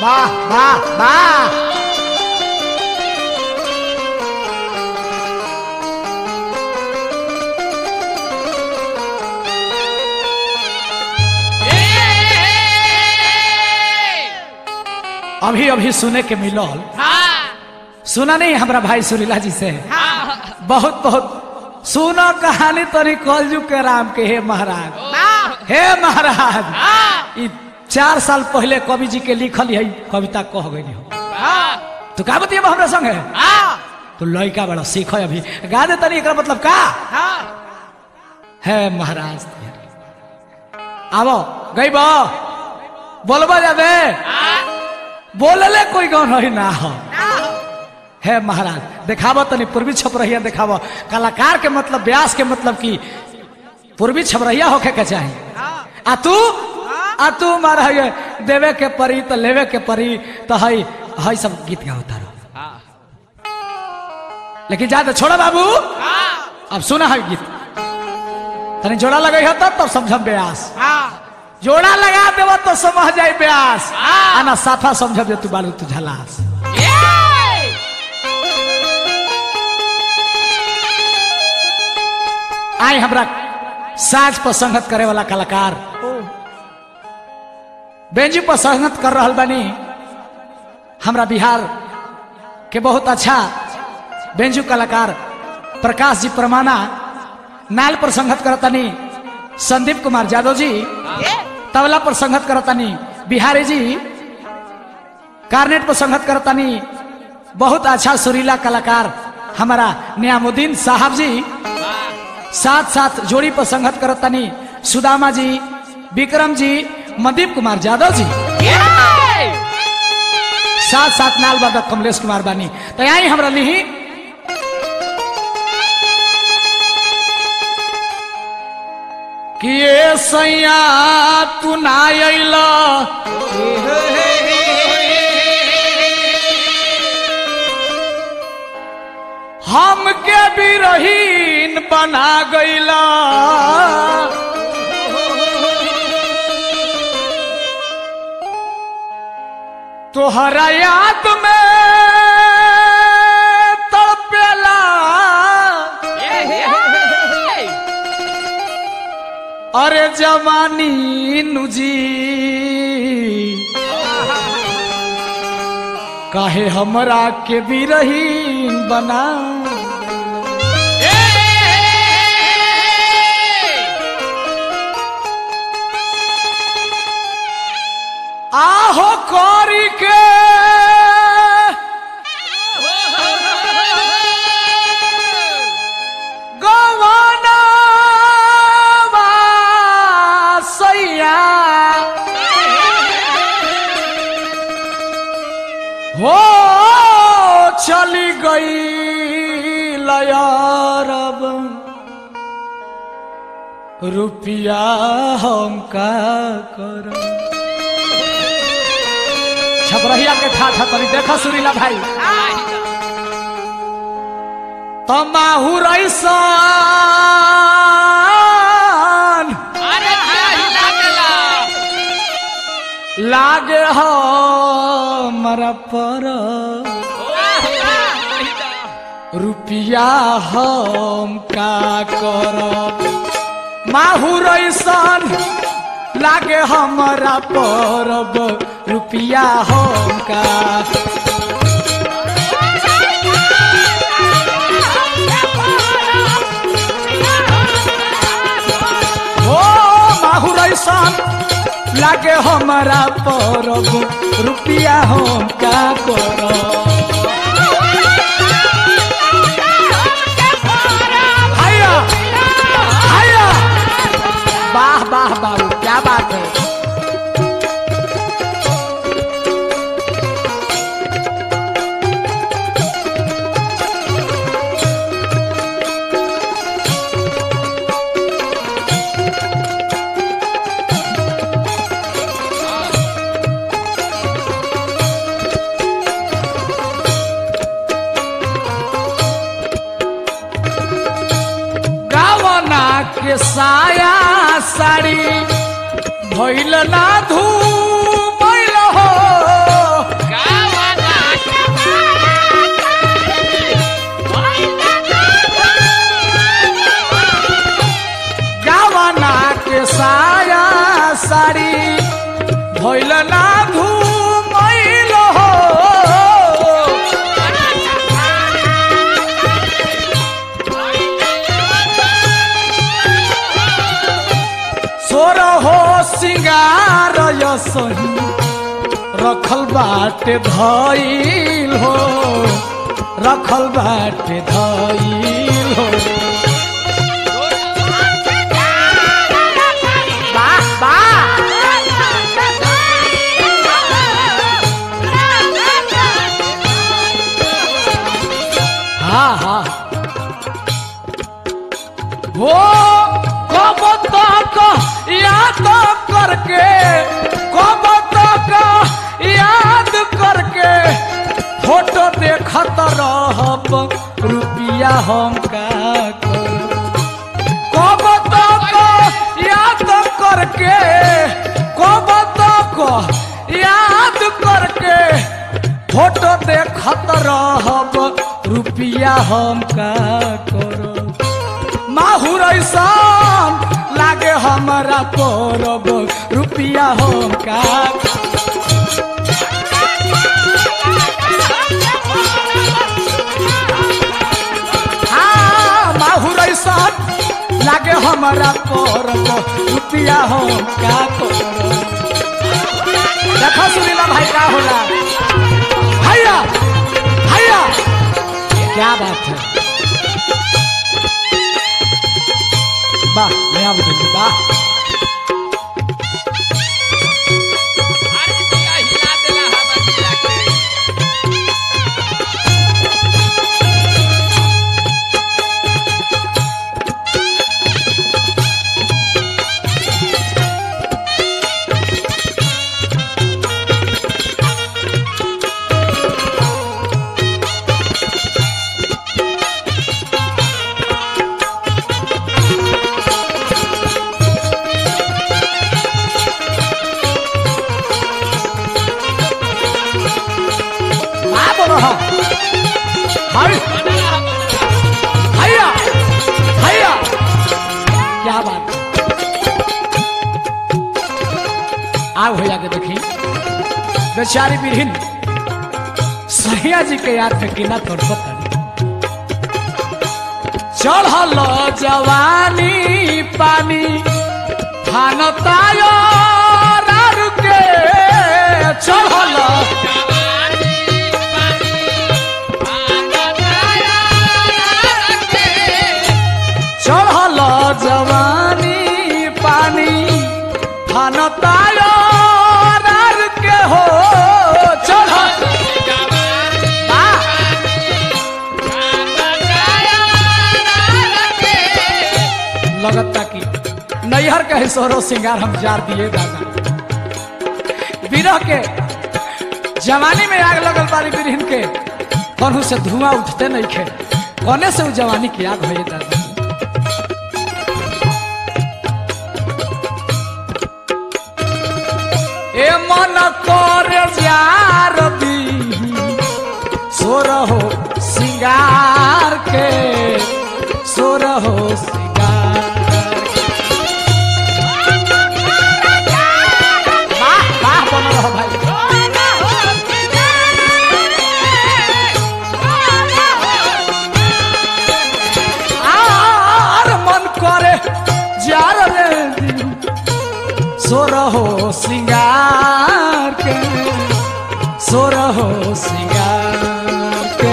वाह वाह वाह अभी अभी सुने के मिलल सुना नहीं हमारा भाई सुरीला जी से बहुत बहुत सुनो कहानी तनी कलजू के राम के हे महाराज हे महाराज ई चार साल पहले कवि जी के लिखल है कविता कह गई हो तो का बतिए हमरा संग है तो लड़का बड़ा सीख अभी गा दे तनी एकरा मतलब का है महाराज आवो गई बो बोलबा जाबे बोलले कोई गाँव नहीं ना हो है महाराज देखावो तनी पूर्वी छपरहिया देखावो कलाकार के मतलब व्यास के मतलब की पूर्वी छपरहिया होके के चाहिए आ तू आ तू मार है देवे के परी तो लेवे के परी तो हई हई सब गीत गाता रहो लेकिन जा तो छोड़ो बाबू अब सुना है गीत तनी जोड़ा लगे हो तब तब समझम ब्यास जोड़ा लगा देव तो समझ जाए ब्यास आना साफा समझ दे तू बालू तू झलास आई हमरा साज पर संगत करे वाला कलाकार बेंजी पर संगत कर रहल बानी हमरा बिहार के बहुत अच्छा बेंजू कलाकार प्रकाश जी परमाना नाल पर संगत करतानी संदीप कुमार यादव जी तबला पर संगत करतानी बिहारी जी कार्नेट पर संगत करतानी बहुत अच्छा सुरीला कलाकार हमारा नियामुद्दीन साहब जी साथ साथ जोड़ी पर संगत करतानी सुदामा जी विक्रम जी मनदीप कुमार यादव जी साथ साथ नाल बाबा कमलेश कुमार बानी तो यही हमरा लिही कि ये सैया तू ना अइला हमके भी रहीन बना गईला तोहरा याद में तड़पेला अरे जवानी नुजी काहे हमरा के बिरहीन बना आहो कौरी के गवाना सैया हो चली गई लयारब रुपया हम का कर छपरहिया के ठाठा तरी देखा सुरीला भाई तमाहू रईसान लागे हो मरा पर रुपया हम का करब माहू रईसान लागे हमारा परब रुपया हम का हो माहू रईसान लागे हमारा परब रुपया हम का करब हाया हाया वाह वाह बाबू क्या बात है गावना के साया साड़ी भइल ना धूमैल हो सिंगार सही रखल बाटे धइल हो रखल बाटे धइल हो वाह वाह हाँ हाँ वो कब तक याद करके कब तक याद करके फोटो देखत रहब रुपिया हम का करब कब तक याद करके कब तक याद करके फोटो देखत रहब रुपिया हम का करब माहुर ऐसान लागे हमारा परब रुपिया हम का हाँ माहुर ऐसान लागे हमारा परब रुपिया हम का करब देखो सुनीला भाई का होला हैया हैया क्या बात है वाह नया बताइए वाह अरे दिया हिला देला हमर दिया के वाह बोलो हाँ हाय हैया हैया क्या बात आओ भैया के देखी बेचारी बिरहिन सहिया जी के याद में किना तोड़ पता चढ़ल जवानी पानी फानतायो रारू के चढ़ल चढ़ल जवानी पानी फानतायो रार के हो चढ़ल वाह! लगता कि नैहर के हिसोरो सिंगार हम जार दिए दादा बिरह के जवानी में आग लगल बारी बिरहिन के कौन से धुआं उठते नहीं खे कोने से वो जवानी की आग भये दादा ए मन कर जार दी सोर हो सिंगार के सोर हो सिंगार वाह वाह बन रहो भाई आर मन करे जार रे दी सोर हो सिंगार के सोर हो सिंगार के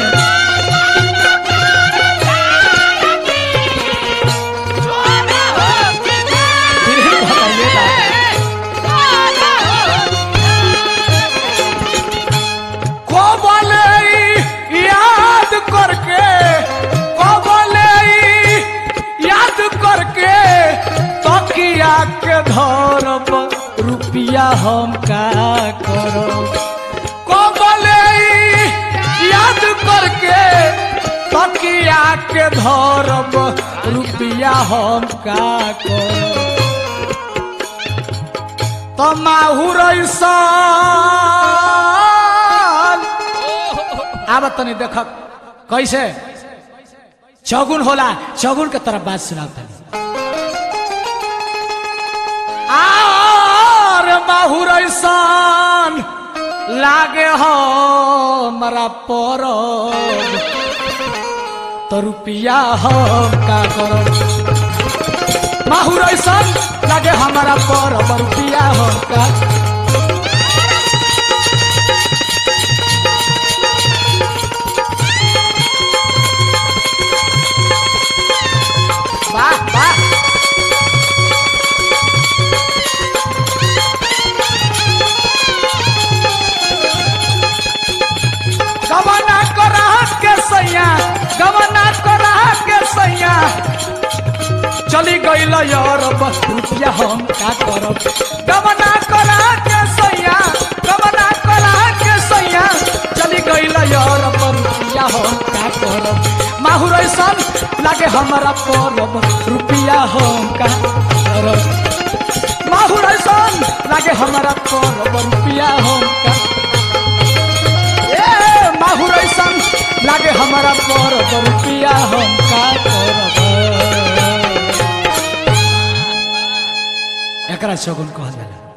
बिरहिन भगाइए दादा। को बोले ई याद करके को बोले ई याद करके तकिया के धरब रुपिया हम का करब को बोले ई याद करके तकिया के धरब रुपिया हम का करब तो माहुर ऐसान आब तनी देख कैसे चौगुन होला चौगुन के तरफ बात सुनाओ तनी आर माहुर ऐसान लागे हो मरा पर तो रुपिया हम का करब माहुर ऐसान लगे हमारा पर रुपया हो का वाह वाह गवना करा के सैया गवना करा के सैया चली गईल यार बस रुपया हम का करब गवना करा के सैया गवना करा के सैया चली गईल यार बस रुपया हम का करब माहुर ऐसन लागे हमारा परब रुपया हम का करब माहुर ऐसन लागे हमारा परब रुपया हम का ए माहुर ऐसन लागे हमारा परब रुपया हम का करब एकरा शगुन कहल जाला